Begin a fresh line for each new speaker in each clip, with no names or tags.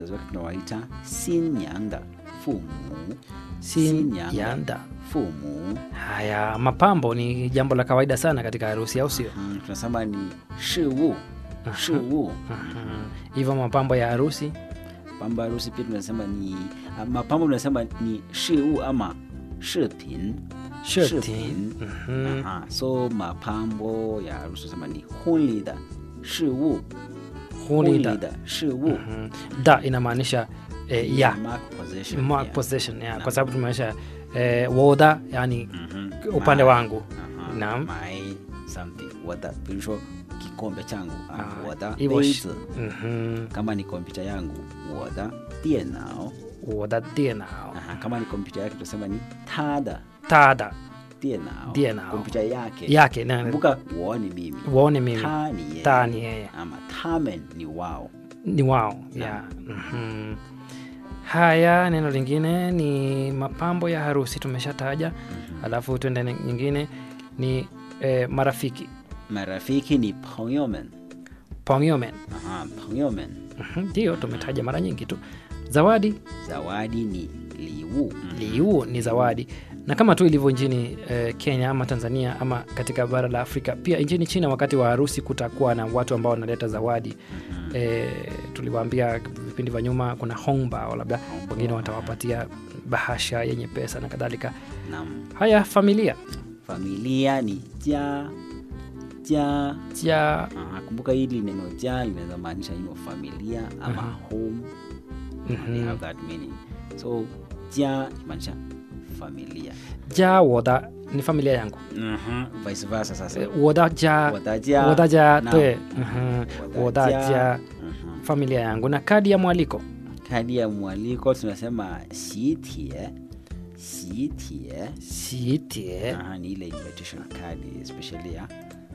wazazi wake tunawaita sinyanda fumu
Sin
Sinyanga.
yanda.
fumu
Haya, mapambo ni jambo la kawaida sana katika harusi, au sio?
mm, tunasema ni shiwu shiwu
Mhm. Hivyo mapambo ya harusi
pamba harusi pia tunasema ni ah, mapambo tunasema ni shiwu ama shipin
shirtin. Mhm.
Aha, so mapambo ya harusi tunasema ni hunli da shiwu
Hunida.
da shiwu
Mhm. Da inamaanisha eh, ya
mark possession
mark
yeah.
possession ya, kwa sababu tumeonyesha eh, woda yani
Mhm.
upande
My-
wangu
Aha,
Naam.
my something wada 比如说 kikombe changu ah,
Ah,
我的
hivyo
杯
sh-
子
Mhm.
kama ni kompyuta yangu 我的电脑
woda dienao
Aha, kama ni kompyuta yake tunasema ni 他的
tada
电脑
电脑
kompyuta yake
yake na-
kumbuka 我 ni mimi
waone mimi
他ni yeye
ta ni yeye
ama 他们 ni wao
ni wao ya mhm. haya neno lingine ni mapambo ya harusi tumeshataja alafu tuende ni- nyingine ni eh, marafiki
marafiki ni 朋友们
pongyomen
Aha, 朋友们
Mhm, ndiyo tumetaja mara nyingi tu zawadi
zawadi ni 礼物
liu ni zawadi na kama tu ilivyo nchini eh, kenya ama tanzania ama katika bara la afrika pia nchini china wakati wa harusi kutakuwa na watu ambao wanaleta zawadi eh, tuliwaambia vipindi vya nyuma kuna hongbao labda wengine watawapatia bahasha yenye pesa na kadhalika
nam
haya familia
familia ni 家家
ja
Aha, kumbuka hili neno ja linaweza maanisha hiyo familia ama home they have that meaning so ja imaanisha familia
ja woda ni familia yangu
vice versa sasa
Eh, woda ja
Wodaja.
woda ja
Naam.
twe Mhm. woda ja
Mhm.
familia yangu na kadi ya mwaliko
kadi ya mwaliko tunasema sitie sitie
siitie
Aha, ni ile invitation card especially ya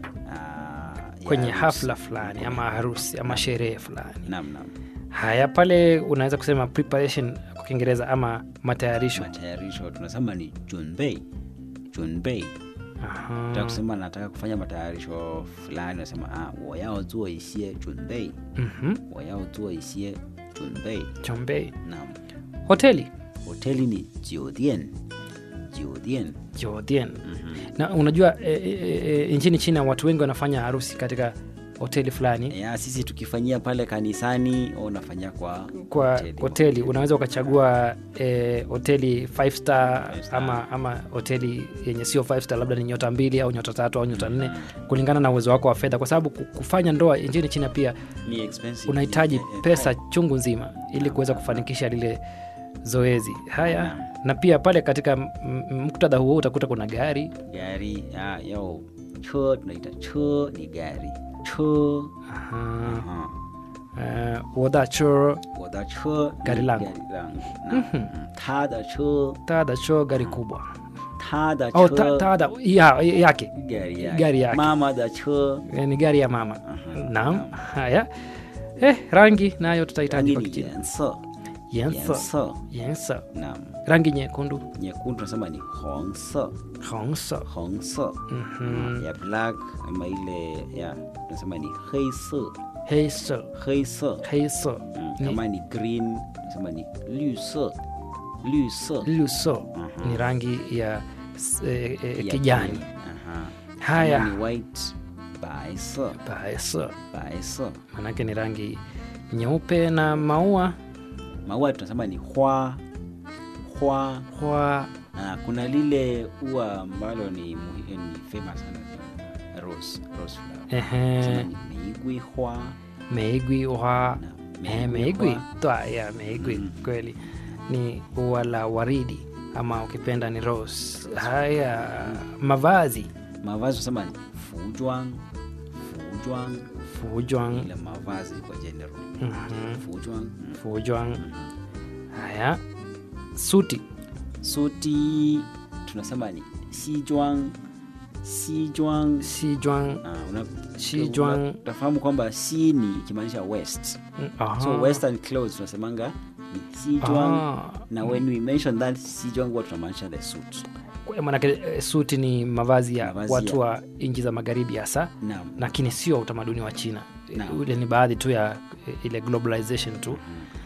ah, ya
kwenye
harusi.
hafla fulani ama harusi ama sherehe fulani
Naam, naam.
haya pale unaweza kusema preparation kwa kiingereza ama matayarisho
matayarisho tunasema ni junbei junbei
Aha.
Nataka kusema nataka kufanya matayarisho fulani nasema ah, 我要做一些准备
Mhm.
我要做一些准备
chombei
naam
hoteli
hoteli ni 酒店酒店
jordan na unajua e, e, e, nchini china watu wengi wanafanya harusi katika hoteli fulani
ya sisi tukifanyia pale kanisani au unafanyia kwa
kwa
hoteli.
hoteli unaweza ukachagua e, hoteli five star,
Five star.
ama ama hoteli yenye sio five star labda ni nyota mbili au nyota tatu au nyota nne kulingana na uwezo wako wa fedha kwa sababu ku- kufanya ndoa nchini china pia
ni expensive
unahitaji
Ni- eh,
pesa
eh,
chungu nzima ili kuweza kufanikisha lile zoezi haya
Naam.
na pia pale katika m- m- muktadha huo utakuta kuna gari
gari ya yao cho tunaita cho ni gari cho
aha,
Aha.
uh, wodacho
我的车
Gari
ni
langu.
gari langu Naam. Mm. 他的车
tadacho gari kubwa
他的
au
车
ta, tada, ya, yake
gari yake.
Gari yake.
mama da cho
Eh, ni gari ya mama
Aha,
naam haya eh, rangi nayo tutahitaji
rangi
kwa
ni
kichina
颜色
yensa
颜色
yensa
naam
rangi nyekundu
nyekundu tunasema ni 红色
hongsa
红色
Mhm.
ya black ama ile ya tunasema ni 黑色
heisa
黑色
heisa
Mm,
Ni-
kama ni green tunasema ni 绿色绿色
luso
Mhm.
ni rangi ya s- eh, eh,
ya
kijani
green. Aha.
Haya.
Kama ni white 白色
baesa
白色
manake ni rangi nyeupe na maua
maua tunasema ni hwa hwa
kwa
Ah, kuna lile ua ambalo ni, muhi- ni famous sana ni rose, rose flower. Tunasema
ehe,
ni meigwi hwa
meigwi wa
na
eh, meigwi twa ya meigwi kweli ni ua la waridi ama ukipenda ni rose haya mavazi
mavazi tunasema ni fujwang fujwang
fujwang
ile mavazi kwa general
Mhm.
fujwang mm.
fujwang haya suti
suti tunasema ni sijwang sijwang
sijwang
Ah, una-
Sijwang.
una- utafahamu kwamba si ni ikimaanisha west
Mm, aha.
so western clothes tunasemanga ni sijwang
Ah.
na when we mention that sijwang huwa tunamaanisha the suit
Kwa- manake eh, suti ni mavazi ya
Mavazi
watu
ya-
wa nchi za magharibi hasa
naam
lakini sio utamaduni wa china
Naam.
ule ni baadhi tu ya eh, ile globalization tu